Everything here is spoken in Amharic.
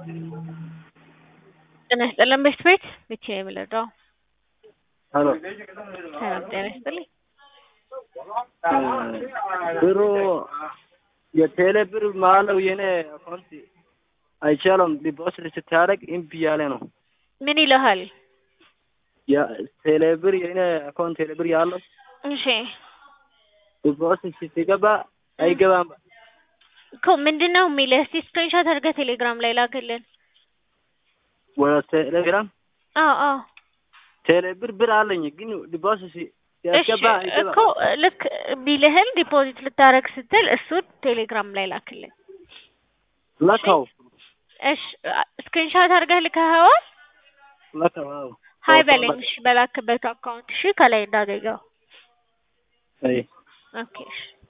ጤና ይስጥልን ቤት ቤት ብቻ የምልደው ሄሎ ሰላም ጤና ይስጥልኝ። ብሩ የቴሌ ብር ማለው የኔ አካውንት አይቻልም ዲፖዚት ስታደርግ እምቢ ያለ ነው። ምን ይልሃል? ቴሌ ብር የኔ አካውንት ቴሌ ብር ያለው እሺ ዲፖዚት ስትገባ አይገባም። እኮ ምንድን ነው የሚልህ? እስቲ ስክሪንሾት አድርገህ ቴሌግራም ላይ ላክልን። ወደ ቴሌግራም አዎ አዎ ቴሌ ብር ብር አለኝ ግን ዲፖዚት እሺ ሲያስገባ እኮ አይገባም። ልክ ቢልህን ዲፖዚት ልታረግ ስትል እሱን ቴሌግራም ላይ ላክልን። ለካው እሺ ስክሪንሾት አድርገህ ልከኸዋል? ለካው አዎ ሀይ በለኝ እሺ፣ በላክበት አካውንት እሺ፣ ከላይ እንዳገኘው አይ ኦኬ እሺ